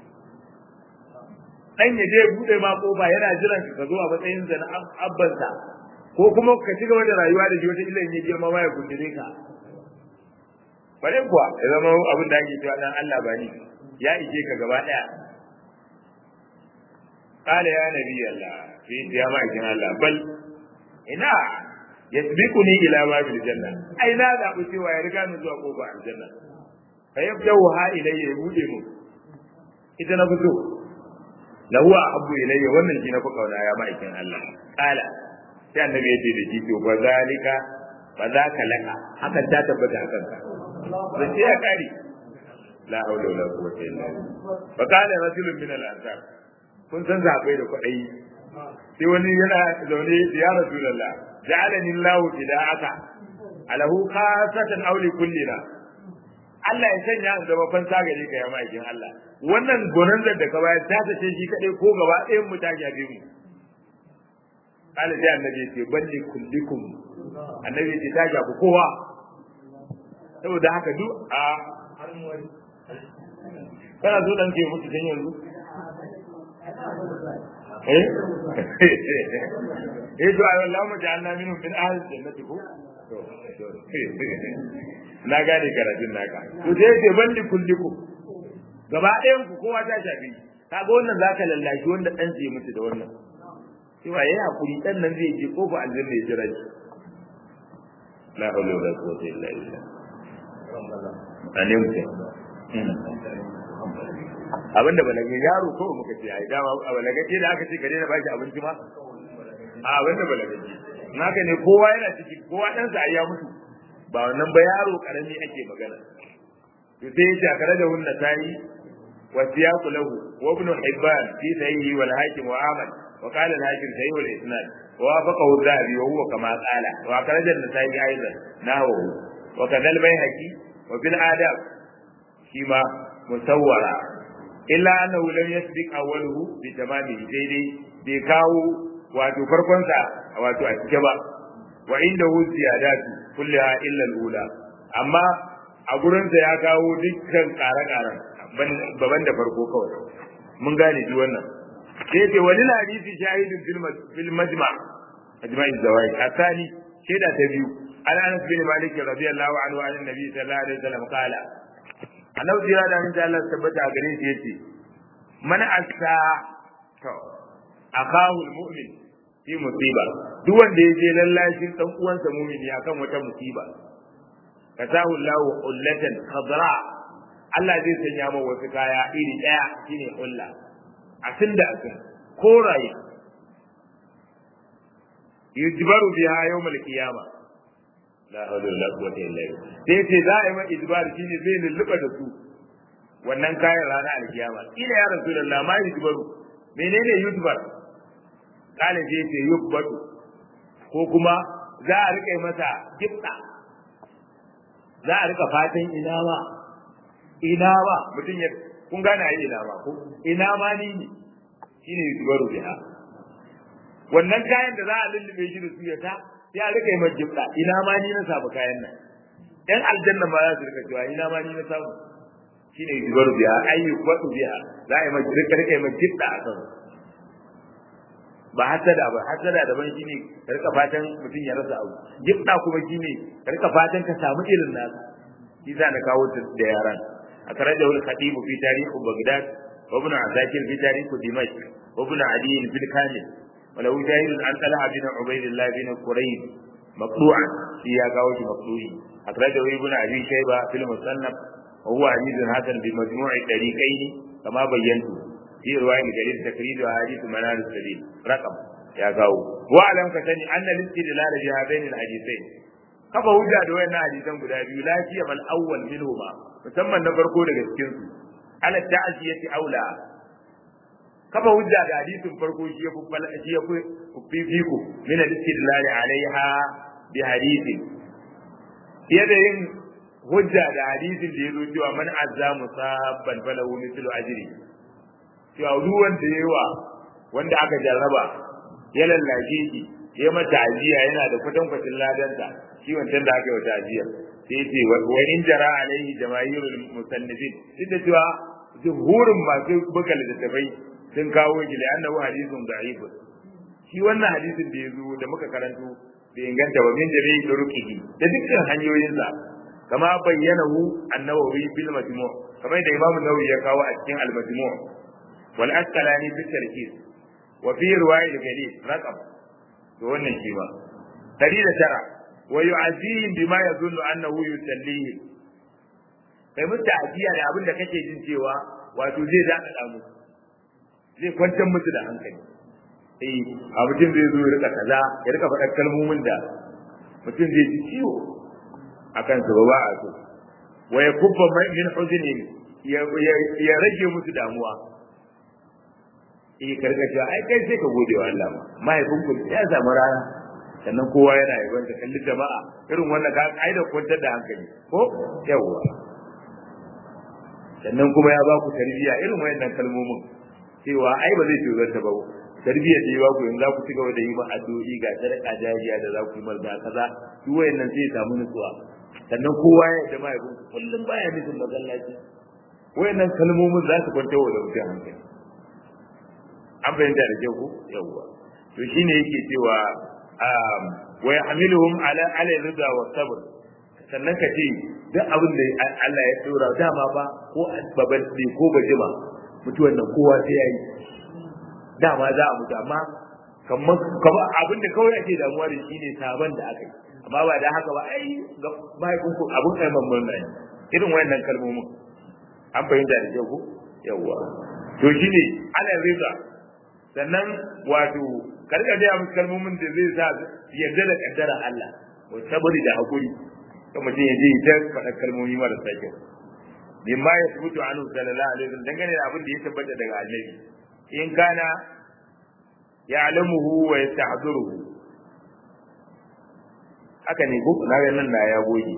dan ya je bude ma kofa yana jiran ka zo a matsayin sa na abbansa ko kuma ka ci gaba da rayuwa da shi wata illa ya girma ma ya gundure ka bare kuwa ya zama abin da ake cewa dan Allah ba ni ya ije ka gaba daya qala ya nabi Allah fi ya ma ikin Allah bal ina yasbiquni ila babil janna ai na da ku cewa ya riga ni zuwa kofa aljanna fa yabdahu ha ilayya ya bude mu ita na fito lahu ahabbu ilayya wannan shi na fi kauna ya ma'aikin Allah kala sai annabi ya ce da shi to ba zalika ba za ka laka hakan ta tabbata akan ka da ce ya kare la haula wala quwwata illa billah fa kana rajulun min al-ansar kun san zabai da kwadai sai wani yana zaune ya rasulullah ja'alani Allah fida'aka alahu khasatan aw li kullina Allah ya sanya in zama fansa gare ka ya ma'aikin Allah wannan gonan da ka bayar ta tace shi kadai ko gaba ɗayan mu ta shafe mu Allah sai annabi ya ce balli kullikum annabi ya ce ta shafi kowa saboda haka duk a kana so dan ke mutu dan yanzu eh eh to ayo Allah mu ja'alna minhum min ahli jannati ko na gane karatun naka to sai ce balli kullikum gaba ɗayan ku kowa ta shafi kaga wannan zaka lallashi wanda dan zai mutu da wannan cewa yayi hakuri dan nan zai je kofa aljanna ya jira shi la hawla wala quwwata illa billah alim abinda balagin yaro ko muka ce ai dama a balagace da aka ce ka daina baki abinci ma a abinda balagace naka ne kowa yana ciki kowa dan sa ya mutu ba wannan ba yaro karami ake magana to sai ya kare da hunna tayi wa siyaqu lahu wa ibn hibban fi sahihi wal hakim wa amal wa qala al hakim sahih wal isnad wa wafaqahu dhahabi wa huwa kama qala wa kharaja an-nasa'i aidan nahu wa kadha al-bayhaqi wa fil adab shima musawwara illa annahu lam yasbiq awwaluhu bi tamamihi daidai bai kawo wato farkon sa wato a cike ba wa indahu ziyadatu kullaha illa al-ula amma a gurin sa ya kawo dukkan ƙare-ƙaren baban da farko kawai mun gane shi wannan sai ce wani hadisi shahidin fil majma ajma'i zawai asani shaida ta biyu an anas bin malik radiyallahu anhu an annabi sallallahu alaihi wasallam qala annabi ya da insha Allah tabbata a gare shi yace man asa to akahu almu'min fi musiba duk wanda ya je lallashin dan uwansa mu'mini akan wata musiba kasahu Allahu ullatan khadra Allah zai sanya masa wasu kaya iri daya shine ulla asin da asin koraye yujbaru biha yawmal qiyama la hawla wala quwwata illa billah sai ce za a yi mai ijbar shine zai lulluba da su wannan kayan rana alkiyama ila ya rasulullah ma yujbaru menene yujbar kale sai ce yubatu ko kuma za a rika masa gifta za a rika fatan ina ma ina ba mutum ya kun gane ai ina ba ko ina ma ni ne shine yujbaru biha wannan kayan da za a lullube shi da su ya ta sai a rika yi mai jibda ina ma ni na samu kayan nan ɗan aljanna ma za su rika cewa ina ma ni na samu shine yujbaru biha ayyu wadu biha za a yi mai rika rika yi mai jibda a kan ba hasada ba hasada daban shine ka rika fatan mutum ya rasa abu jibda kuma shine ka rika fatan ka samu irin nasa shi za na kawo da yaran أخرجه الخطيب في تاريخ بغداد وابن عساكر في تاريخ دمشق وابن عدي في الكامل وله شاهد عن طلحة بن عبيد الله بن قريب مقطوعا في ياقوش مقطوعي أخرجه ابن أبي شيبة في المصنف وهو حديث حسن بمجموع الطريقين كما بينت في رواية جرير تكريد وحديث منال السبيل رقم يا قاو واعلم كتني أن الاستدلال بهذين الحديثين kafa hujja da wayannan hadisan guda biyu lafiya mal awwal minhuma musamman na farko daga cikin su ala ta'ziyati aula kafa hujja da hadisin farko shi ya fuffala shi ya fifiku min al-istidlal alaiha bi hadisi fiye da yin hujja da hadisin da ya zo cewa man azza musabban falahu mithlu ajri cewa duk wanda yawa wanda aka jarraba ya lallace shi ya mata ajiya yana da kwatankwacin ladanta shi wancan da aka yi wata ajiya sai ce wa in jara alaihi jamaahirul musannifin duk da cewa jumhurin masu buga littattafai sun kawo shi da annahu hadithun da'if shi wannan hadisin da ya zo da muka karanto da inganta wa min jami'i turuqihi da dukkan hanyoyinsa kama bayyanahu an-nawawi bil majmu' kamar da imamu nawawi ya kawo a cikin al-majmu' wal asqalani fi tarkis wa fi riwayat al-ghalib raqam to wannan shi ba dari da tara wa yu'azihim bima yadhunnu annahu yusallihi kai mutu ajiya da abin da kake jin cewa wato zai zaka da mu zai kwantar musu da hankali eh a mutum zai zo ya rika kaza ya rika faɗa kalmomin da mutum zai ji ciwo akan su ba a so wa yakubba min huzni ya rage musu damuwa eh karkace ai kai sai ka gode wa Allah mahaifinku ya samu rana sannan kowa yana yaban da kalli jama'a irin wannan ka ai da kwantar da hankali ko yawa sannan kuma ya ba ku tarbiyya irin wayannan kalmomin cewa ai ba zai tsoron ta ba tarbiyyar da ya ba ku yanzu za ku ci gaba da yi ma addu'o'i ga sadaka jariya da za ku yi marza kaza duk wayannan sai ya samu nutsuwa sannan kowa ya da mahaifinku kullum baya nufin masallaci wayannan kalmomin za su kwantar wa da mutum hankali an fahimta da kyau ko yawwa to shine yake cewa wa yahmiluhum ala ala rida wa sabr sannan ka ce duk abin da Allah ya tsora dama ba ko babal ne ko bajima mutuwan nan kowa sai yayi dama za a mutu amma kamar kamar abin da kawai ake damuwa da shi ne sabon da aka yi amma ba da haka ba ai ga mahaifinku abin kai mamman nan irin wayannan kalmomin an fahimta da kyau ko yawa to shine ala riza sannan wato karka ga musu kalmomin da zai sa yarda da kaddara Allah wa sabri da hakuri to mutum ya je ya faɗa kalmomi marasa kyau mimma ya subutu anhu sallallahu alaihi wasallam dangane da abin da ya tabbata daga annabi in kana ya'lamuhu wa yastahdiruhu haka ne ko na ga nan na ya goge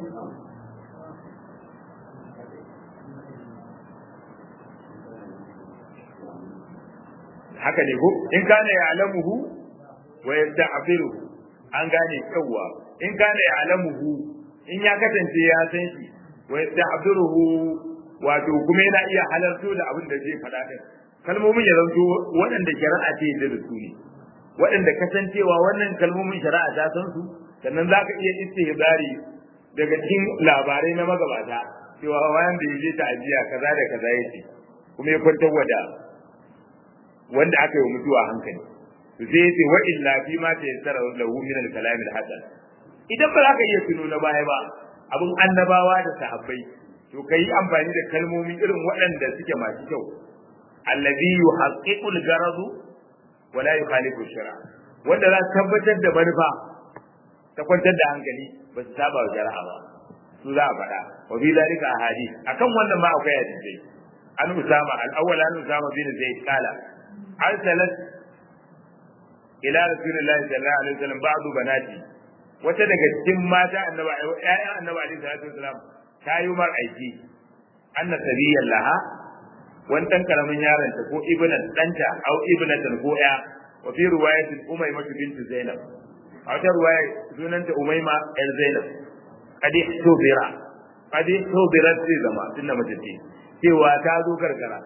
haka ne ko in kana ya'lamuhu wa yasta'firuhu an gane yawa in kana ya'lamuhu in ya kasance ya san shi wa yasta'firuhu wato kuma yana iya halarto da abin da zai faɗa din kalmomin ya zanto waɗanda shari'a ce da su ne waɗanda kasancewa wannan kalmomin shari'a ta san su sannan za ka iya istihbari daga cikin labarai na magabata cewa wanda ya je ta'aziya kaza da kaza yake kuma ya kwantar wada wanda aka yi mutuwa hankali to sai yace wa illa fi ma ta yassara lahu min al-kalam al-hasan idan ba za ka iya tuno na baya ba abin annabawa da sahabbai to kai amfani da kalmomi irin waɗanda suke masu kyau allazi yuhaqqiqu al-gharadu wa la yukhalifu shara wanda za tabbatar da manufa ta kwantar da hankali ba su saba wa shari'a ba su za a faɗa wa fi zalika ahadith akan wannan ma akwai hadisi an usama al-awwal an usama bin zaid qala arsalat ila rasulillahi sallallahu alaihi wasallam ba'du banati wata daga cikin mata annabi ƴaƴan annabi alaihi salatu wasallam ta yi mar aiki anna sabiyan laha wani ɗan karamin yaron ta ko ibnan ɗanta au ibnatan ko ya wa fi riwayatin umayma bintu zainab a wata riwaya sunanta umayma yar zainab kadi tubira kadi tubira sai zama tunda mace ce cewa ta zo gargara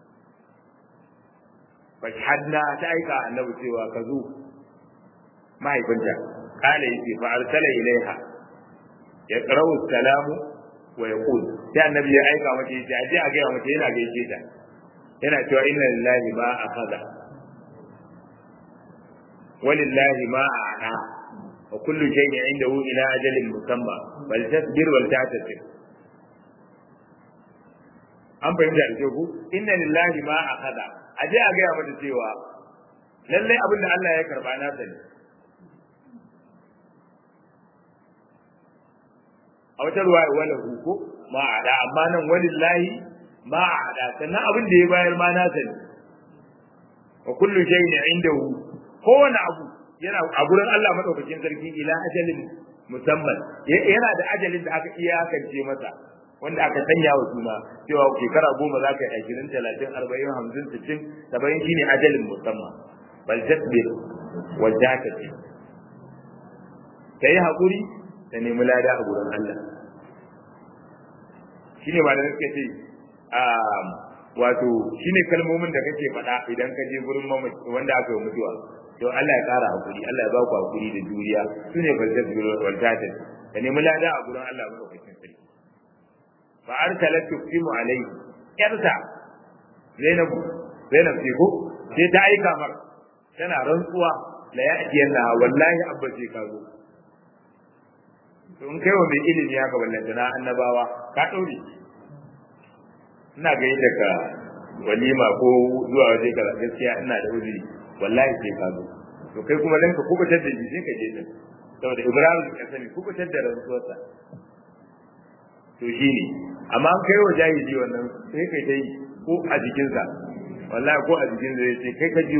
fashhadna ta aika annabi cewa ka zo mahaifinta kala yace fa arsala ilaiha ya qara'u salamu wa yaqul sai annabi ya aika mata yace aje a ga mata yana gaishe ta yana cewa inna lillahi ma akhadha walillahi ma a'ta wa kullu shay'in indahu ila ajalin musamma bal tasbir wal ta'tasib an fahimta da ku inna lillahi ma akhadha aje a gaya mata cewa lallai abin da Allah ya karba na sani a wata ruwaya wala huko ma ada amma nan walillahi ma ada sannan abin da ya bayar ma na sani wa kullu shay'in indahu kowane abu yana a gurin Allah madaukakin sarki ila ajalin musamman yana da ajalin da aka iyakance masa wanda aka sanya wa suna cewa shekara goma za ka yi ashirin talatin arba'in hamsin sittin saba'in shine ajalin musamman bal tasbir wal jakati ka yi haƙuri ka nemi lada a gurin Allah shine ba da suka ce wato shine kalmomin da kake faɗa idan ka je gurin wanda aka yi mutuwa to Allah ya ƙara haƙuri Allah ya ba ku haƙuri da juriya sune bal tasbir wal jakati ka nemi lada a gurin Allah madaukakin sarki fa arsalat tuqimu alayhi yarsa Zainab Zainab ce ko sai ta aika mar tana rantsuwa la ya'ti yana wallahi abba sai ka zo to in kai wa mai ilimi haka wallahi na annabawa ka daure ina ga yadda ka walima ko zuwa waje ka gaskiya ina da uzuri wallahi sai ka zo to kai kuma dan ka kubutar da jiji ka je din saboda Ibrahim ya sani kubutar da rantsuwarsa to shine amma an kai wa jahili wannan sai kai ta yi ko a jikinsa wallahi ko a jikinsa ya ce kai ka jiyo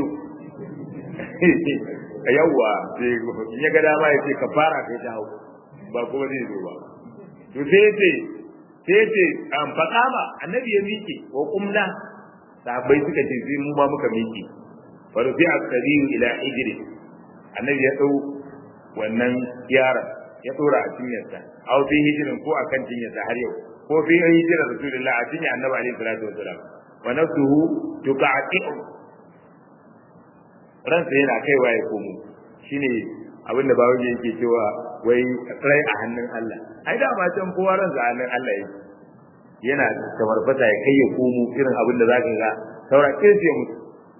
ka yawwa sai in ya ga dama ya ce ka fara kai ta hau ba kuma zai zo ba to sai ya ce sai ya ce an faɗa ba annabi ya miƙe wa kumna sahabbai suka ce sai mu ma muka miƙe fa rufi as-sabiyu ila ijri annabi ya dau wannan yaron ya dora a cinyarsa aw fi hijirin ko akan cinyarsa har yau ko fi hijira rasulullah a cinyar annabi alaihi salatu wasalam wa nafsuhu tuqati'u ransa yana kaiwa ya komo shine abinda bawo yake cewa wai rai a hannun Allah ai da ma can kowa ransa a hannun Allah yake yana tabarfata ya kai ya komo irin abinda zaka ga saura kirce mutu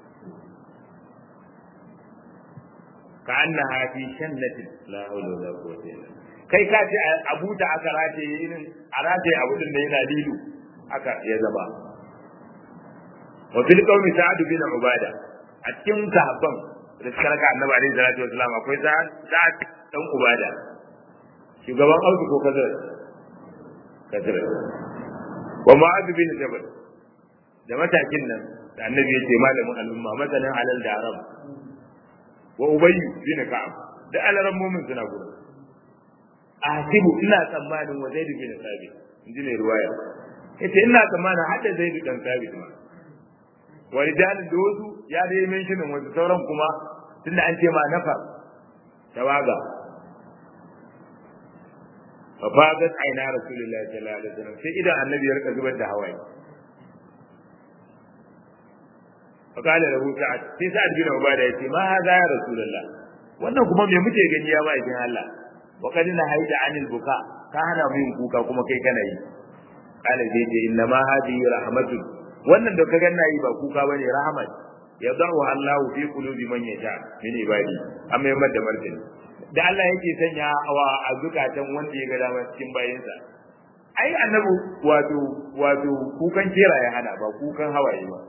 ka annaha fi shannatin la hawla wala quwwata illa kai ka ce abu da aka rataye irin a rataye abu din da yana lilu aka ya zama wa fil qawmi sa'ad bin ubada a cikin sahabban da suka raka annabi alaihi salatu wasalam akwai sa'ad sa'ad dan ubada shugaban auki ko kazar kazar wa mu'adh bin jabal da matakin nan da annabi ya ce malamin al'umma masalan alal da arab wa ubayy bin ka'ab da alaran mu'min suna gudu asibu ina tsammanin wa zaid bin sabit inji mai ruwaya yace ina tsammanin hadda zaid dan sabit ma wa rijalin da wasu ya dai menshinin wasu sauran kuma tunda an ce ma nafa tawaga fa fadat aina rasulullahi sallallahu alaihi wasallam sai idan annabi ya rika zubar da hawaye fa kala lahu sa'ad sai sa'ad bin ubada yace ma hada ya rasulullah wannan kuma me muke gani ya bai Allah wa kad na haida anil buka ka hana mu yin kuka kuma kai kana yi kala sai ce inna ma hadi rahmatun wannan da ka ganna yi ba kuka bane rahmat yadahu Allah fi qulubi man yasha min ibadi amma yamma da martani da Allah yake sanya wa a zukatan wanda ya ga dama cikin bayinsa ai annabi wato wato kukan kera ya hana ba kukan hawaye ba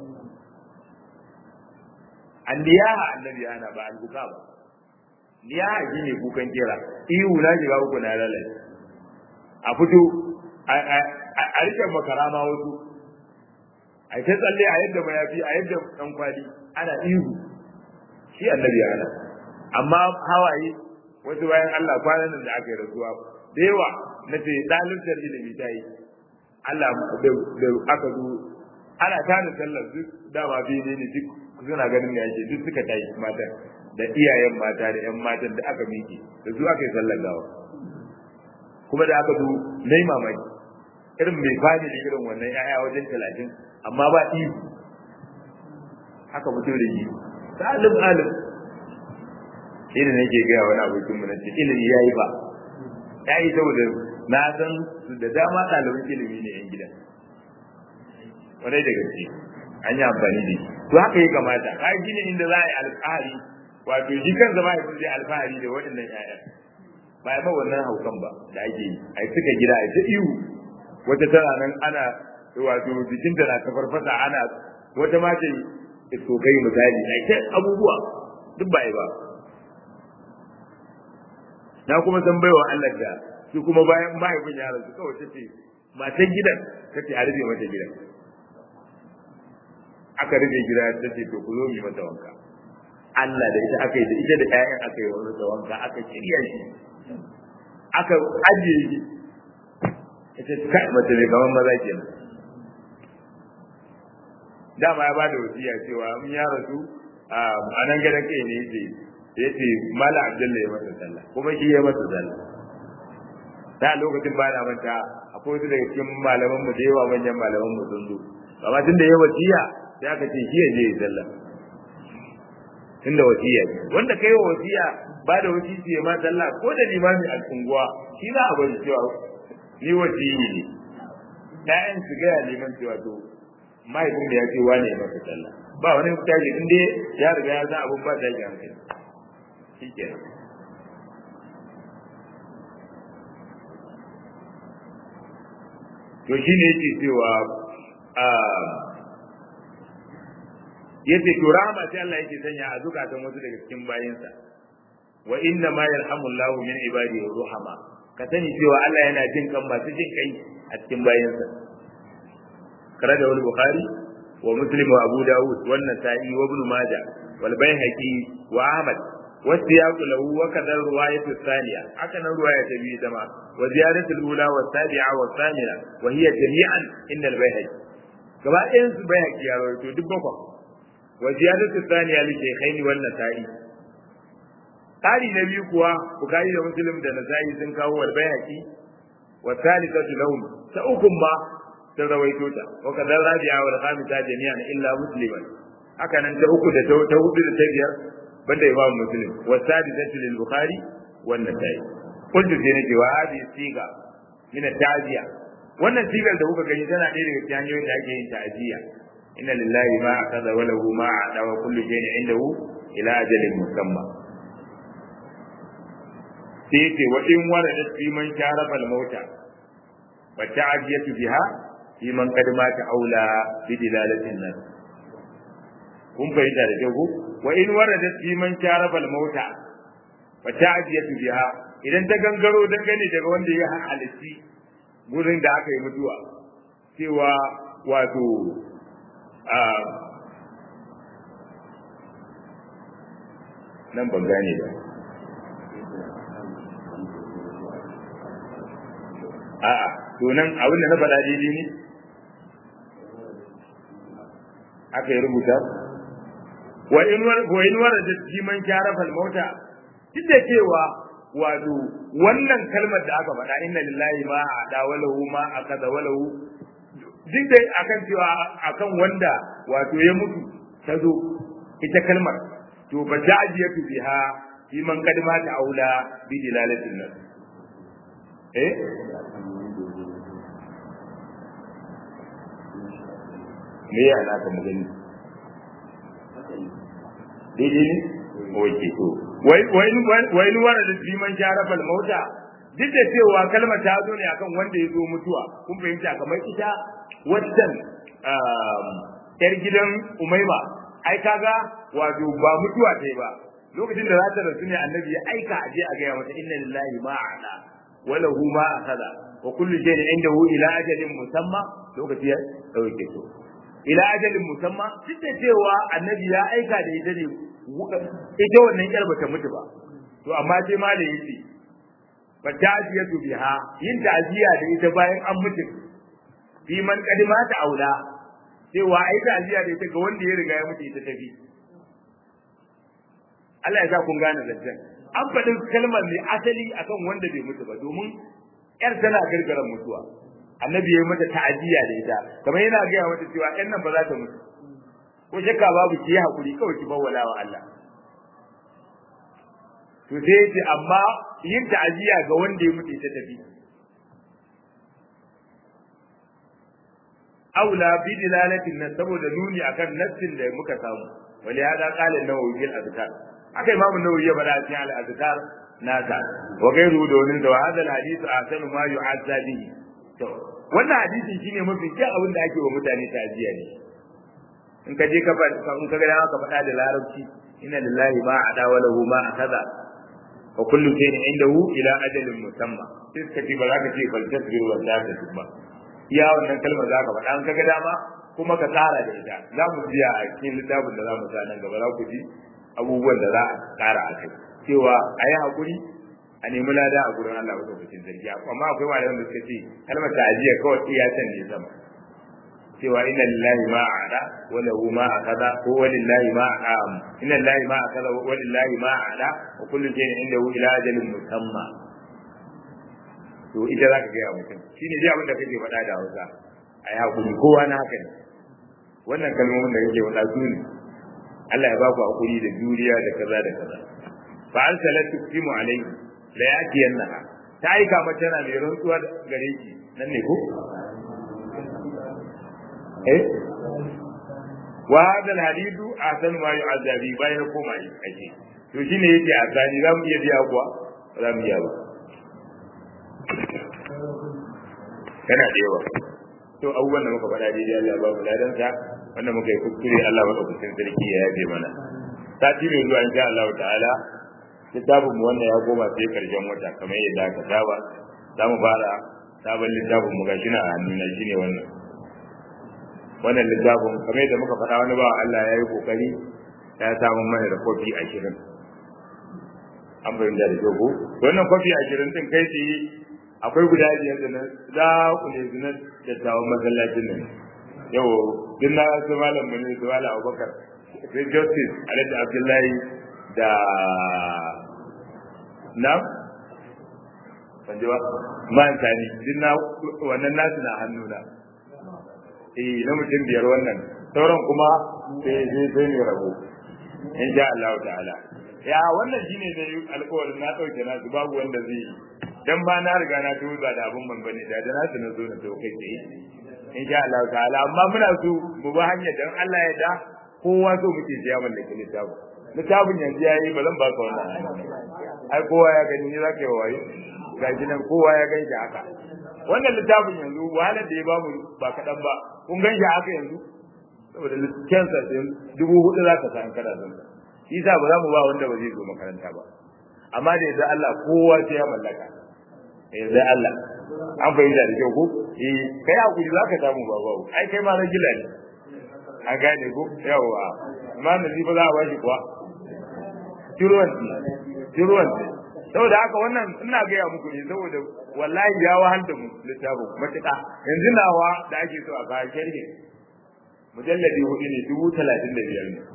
an diyaha annabi ya hana ba an buka ba diyaha shine kukan kera ihu na shiga uku na lalace a fito a rike makarama wasu a ta tsalle a yadda mayafi a yadda dan kwali ana ihu shi annabi ya hana amma hawaye wasu bayan Allah kwanan da aka yi rasuwa da yawa na ce ɗalibtar ilimi ta yi Allah da aka zo ana tana sallar duk dama biyu ne duk suna ganin da yake duk suka tayi mata da iyayen mata da ƴan matan da aka miƙe da su aka yi sallar gawa kuma da aka zo nai mamaki irin mai fadi da irin wannan ƴaƴa wajen talatin amma ba ihu haka fito da yi salim alim shi ne nake gaya wani abokin mu na ce ilimi ya yi ba ya yi saboda na san da dama ɗaliban ilimi ne yan gida kwarai da gaske an yi amfani da shi to haka ya kamata ka yi ne inda za a yi alfahari wato shi kan zama ya zai alfahari da waɗannan ƴaƴa ba ya ba wannan haukan ba da ake yi a yi suka gida a yi ta ihu wata tana nan ana wato jikinta na ta farfasa ana wata ma ce iskokai misali a yi ta abubuwa duk ba yi ba na kuma san baiwa Allah da su kuma bayan mahaifin yaron su kawai tace matan gidan tace a rufe mata gidan aka rufe gida tace to ku zo mu mata wanka Allah da ita aka yi da ita da ƴaƴan aka yi wani wanka aka shirya shi aka ajiye shi ita kai mace mai kamar maza kenan dama ya bada wasiya cewa mun ya rasu a nan gidan kai ne yake ya ce mala abdullahi ya masa sallah kuma shi ya masa sallah da lokacin ba na manta akwai wasu daga cikin malaman mu da yawa manyan malaman mu sun zo amma tunda ya wasiya sai aka ce shi ya je ya sallah tunda wasiya ce wanda kai wa wasiya ba da wasisi ya ma sallah ko da limami a unguwa shi za a bari cewa ni wasiyi ne ƴaƴan su gaya liman cewa to mahaifin da ya ce wane ya masa sallah ba wani mutaji in dai ya riga ya san abun ba ta yi hankali shikenan to shi ne yake cewa yace to rahama sai Allah yake sanya a zukatan wasu daga cikin bayinsa wa inna ma yarhamullahu min ibadihi ruhama ka sani cewa Allah yana jin kan masu jin kai a cikin bayinsa kare da wani bukhari wa muslim wa abu dawud wa nasa'i wa ibn majah wal baihaqi wa ahmad والسياق له وكذا الرواية الثانية هكذا الرواية تبي جماعة وزيادة الأولى والسابعة والثامنة وهي جميعا عند البيهقي كما إنس البيهقي يا رجل دبكم وزيادة الثانية للشيخين والنسائي قال نبي كوا بخاري ومسلم ده نسائي sun kawo wal bayhaqi wa thalithatu lahum ta ukun ba sun rawaito ta wa kadar rabi'a wal khamisa jami'an illa musliman haka nan ta uku da ta hudu da ta biyar banda imam muslim wa sadisatu lil bukhari wan nasai kullu sai nake wa hadi siga min ta'ziya wannan sigar da kuka gani tana ɗaya daga cikin hanyoyin da ake yin ta'ziya inna lillahi ma akaza wa lahu ma a'ta wa kullu shay'in indahu ila ajalin musamma sai ce wa in warada fi man sharafa al mauta wa ta'ziyatu biha fi man qad mata aula bi dilalatin nas kun fahimta da kyau wa in waradat fi man sharabal mauta fa ta'diyatu biha idan ta gangaro dangane daga wanda ya halitti gurin da aka yi mutuwa cewa wato nan ban gane ba a'a to nan abin da na faɗa daidai ne aka yi rubuta wa in wa in warada jiman kyarafal mauta duk da cewa wato wannan kalmar da aka faɗa inna lillahi ma ada walahu ma akaza walahu duk da akan cewa akan wanda wato ya mutu ta zo ita kalmar to ba ta ajiyatu biha fi man kadma ta aula bi dilalatin nas eh me ya na ka magani daidai ne oke to wai wai wai wara da liman jarabal mauta duk da cewa kalmar ta zo ne akan wanda ya zo mutuwa kun fahimta kamar ita wannan yar gidan umaima ai kaga wato ba mutuwa ta ba lokacin da za ta rasu ne annabi ya aika a je a gaya mata inna lillahi ma a'la wa lahu ma akhadha wa kullu shay'in indahu ila ajalin musamma lokaci ya dauke to ila ajalin musamma duk da cewa annabi ya aika da ita ne ita wannan yar bata mutu ba to amma sai ma da yace fa ta'ziyatu biha yin ta'ziya da ita bayan an mutu fi man kadima ta aula cewa ai ta'ziya da ita ga wanda ya riga ya mutu ita tafi Allah ya sa kun gane zancen an faɗin kalmar ne asali akan wanda bai mutu ba domin yar tana gargaran mutuwa annabi ya yi mata ta'aziyya da ita kamar yana gaya mata cewa ɗan nan ba za ta mutu ko shakka babu ki yi hakuri kawai ki bawwala wa Allah to sai yace amma yin ta'aziyya ga wanda ya mutu ta tafi aula bi dilalatin nan saboda nuni akan nassin da muka samu wali hada qala an-nawawi fil azkar aka imam an-nawawi ya bada cikin al-azkar nasa wa gairu da wani da hadha al-hadith ahsanu ma yu'azza bihi to wannan hadisi shine mafi kyau abin da ake wa mutane ta'aziyya ne in ka je ka in ka ga dama ka faɗa da larabci inna lillahi ma ada wa lahu ma akaza wa kullu shay'in indahu ila ajalin musamma sai ka ce ba za ka ce bal tasbir wa la tasba iya wannan kalmar za ka faɗa in ka ga dama kuma ka tsara da ita za mu biya a cikin littafin da za mu sa nan gaba za ku ji abubuwan da za a tsara a kai cewa a yi haƙuri a nemi lada a gurin Allah wata bikin zargi amma akwai malaman da suka ce kalmar ta'aziyya kawai iya can ne sama cewa inna lillahi ma a'ada wa lahu ma akaza ko wa lillahi ma a'am inna lillahi ma akaza wa lillahi ma a'ada wa kullu shay'in indahu ila ajalin musamma to ita za ka gaya mutum shine dai abin da kake faɗa da Hausa a yi hakuri kowa na haka ne wannan kalmomin da kake faɗa su ne Allah ya ba ku hakuri da juriya da kaza da kaza fa arsalat tuqimu alayhi la yatiyannaha ta aika mata tana mai rantsuwa gare ki nan ne ko eh wa hada alhadithu ahsan ma yu'azabi bayan koma yi ake to shine yake azani zamu iya biya kuwa za mu iya ba yana da yawa to abubuwan da muka faɗa daidai Allah ya ba mu ladan sa wanda muka yi kuskure Allah madaukakin sarki ya yafe mana sati mai zuwa insha Allah ta'ala littafin mu wannan ya koma sai karshen wata kamar yadda aka saba za mu fara sabon littafin mu gashi na hannu na shine wannan wannan littafin kamar yadda muka faɗa wani ba Allah ya yi kokari ya samu mana da kofi ashirin an fahimta da kyau ko wannan kofi ashirin din kai tsaye akwai guda biyar da na za ku ne zinar da tawon masallacin nan yau duk na su malam mu ne su malam abubakar sai justice alhaji abdullahi da na ban ji ba man tani duk na wannan nasu na hannuna eh na mutum biyar wannan sauran kuma sai sai sai ne rabo insha Allah ta'ala ya wannan shine da alƙawarin na dauke na su babu wanda zai yi dan ba na riga na tuba ba da abun man bane da da na su na zo na to kai tsaye insha Allah ta'ala amma muna so mu ba hanyar dan Allah ya da kowa so muke siya mallaki littafin littafin yanzu yayi ba zan ba ka wannan ai kowa ya gani ni zaka yi wayo ga gidan kowa ya gani haka wannan littafin yanzu wahalar da ya bamu ba kaɗan ba kun gan shi haka yanzu saboda kyansa din dubu hudu za ka san kana son shi sa ba za mu ba wanda ba zai zo makaranta ba amma da yadda Allah kowa sai ya mallaka yadda Allah an fahimta da kyau ko eh kai hakuri za ka samu ba babu ai kai ma ragila ne an gane ko yawa amma da ba za a bashi kuwa tiruwan tiruwan saboda haka wannan ina gaya muku ne saboda wallahi ya wahal da mu littafin matuƙa yanzu nawa da ake so a kawo sharhi mujalladi hudu ne dubu talatin da biyar ne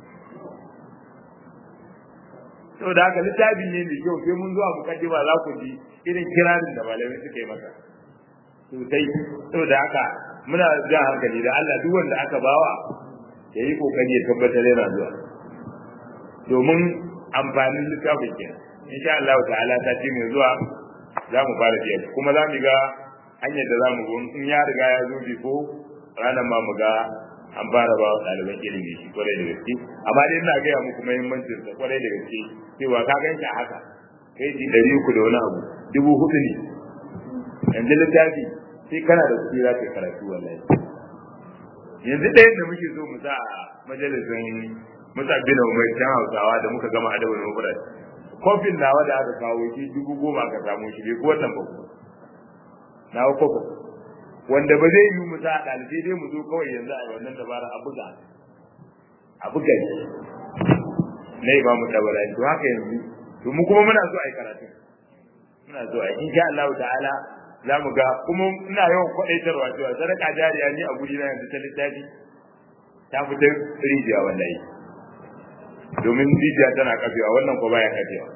saboda haka littafin ne mai kyau sai mun zuwa mukaddima za ku ji irin kirarin da malamai suka yi masa sosai saboda haka muna jan hankali da Allah duk wanda aka bawa ya yi kokari ya tabbatar yana zuwa domin amfanin littafin kenan insha Allah ta'ala ta ce mai zuwa za mu fara biya kuma za mu ga hanyar da za mu go in ya riga ya zo biko ranar ma mu ga an fara ba ɗaliban ilimi shi kwarai da gaske amma dai ina gaya muku muhimmancin sa kwarai da gaske cewa ka gan shi haka kai ji ɗari uku da wani abu dubu hudu ne yanzu littafi sai kana da kuɗi za ka yi karatu wallahi yanzu ɗayan da muke so mu sa a majalisin musa bin umar can hausawa da muka gama adabin mufrad kofin nawa da aka kawo shi dubu goma aka samu shi bai ko wannan ba ku nawa kofin wanda ba zai yi mu sa ɗalibai dai mu zo kawai yanzu a wannan dabara a buga a buga ne na yi ba mu dabara to haka yanzu to mu kuma muna so a yi karatu muna so a yi insha Allah ta'ala za mu ga kuma ina yawan kwaɗaitarwa cewa sadaka jariya ni a guri na yanzu ta littafi ta fita rijiya wallahi domin rijiya tana kafewa wannan ko baya kafewa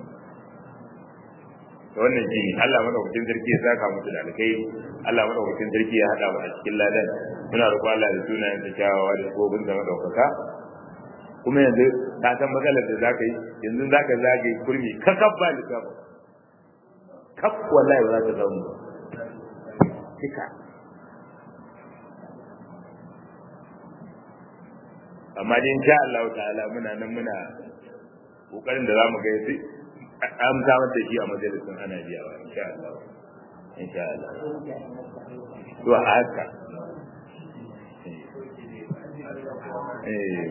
to wannan shine Allah madaukakin sarki ya saka musu da alkai Allah madaukakin sarki ya hada mu a cikin ladan muna roƙo Allah da sunayen sa kyawawa da gobin da madaukaka kuma yanzu ka san matsalar da zaka yi yanzu zaka zage kurmi ka kabba likafa kaf wallahi ba za ka samu kika amma dai insha Allah ta'ala muna nan muna kokarin da zamu ga yafi an samar da shi a majalisin ana biya wa insha Allah insha Allah to haka eh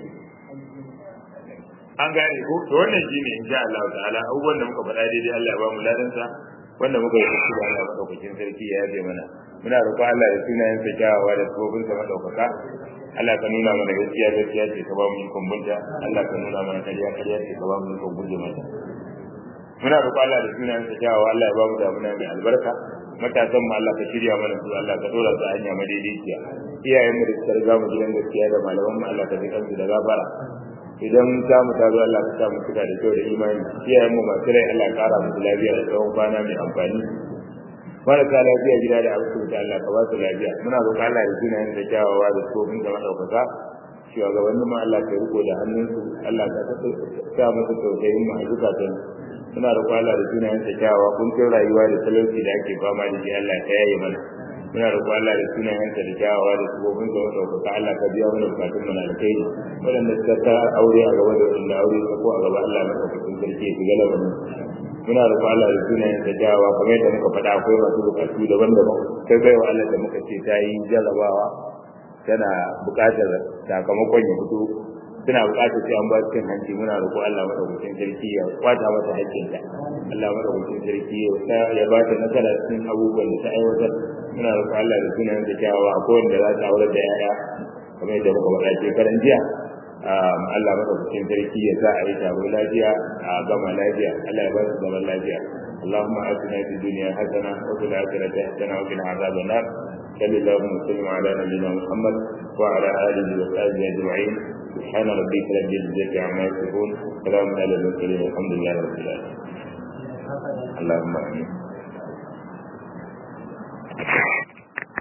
an gane ko to wannan shine insha Allah ta'ala abubuwan da muka faɗa daidai Allah ya ba mu ladan sa wanda muka yi shi da Allah madaukakin sarki ya yabe mana muna roƙon Allah da sunayen sa kyawawa da sabobin sa madaukaka Allah ka nuna mana gaskiya gaskiya ce ka ba mu ikon bunta Allah ka nuna mana kariya kariya ce ka ba mu ikon guje mata muna roƙo Allah da sunayen sa kyawawa Allah ya ba mu damuna mai albarka matasan mu Allah ka shirya mana su Allah ka dora su a hanya madaidaiciya iyayen mu da suka riga mu gidan gaskiya da malaman mu Allah ka ji kansu da gafara idan ta mu ta zo Allah ka sa mu cika da kyau da imani iyayen mu masu rai Allah ya kara musu lafiya da tsawon kwana mai amfani marasa lafiya gida da asibiti Allah ka ba su lafiya muna roƙon Allah da sunayen da kyawawa da tsofin da madaukaka shugabannin mu Allah ka riko da hannunsu Allah ka sa musu tausayin mu a zukatan muna roƙon Allah da sunayen da kyawawa kun kai rayuwa da talauci da ake fama da shi Allah ka yaye mana muna roƙon Allah da sunayen da kyawawa da tsofin da madaukaka Allah ka biya mana bukatun mu na alkhairi waɗanda suka ta aure a gaba da waɗanda aure ta ko a gaba Allah na kafin sarki ya shiga labarin muna roƙon Allah da sunayen da jawa kamar yadda muka faɗa akwai masu bukatu daban-daban sai bai wa Allah da muka ce ta yi jarrabawa tana buƙatar sakamakon ya fito suna buƙatar sai an ba su cin hanci muna roƙo Allah madaukakin sarki ya kwata mata haƙƙinta Allah madaukakin sarki ya ba ta nasara cikin abubuwan da ta aiwatar muna roƙo Allah da sunayen da jawa akwai wanda za ta aure da yaya kamar yadda muka faɗa shekaran jiya Allah madaukakin sarki ya sa a yi taro lafiya a gama lafiya Allah ya ba su zaman lafiya اللهم آتنا في الدنيا حسنة وفي الآخرة حسنة وقنا عذاب النار صلى الله وسلم على نبينا محمد وعلى آله وصحبه أجمعين سبحان ربك رب العزة عما يصفون سلام على المرسلين والحمد لله رب العالمين اللهم آمين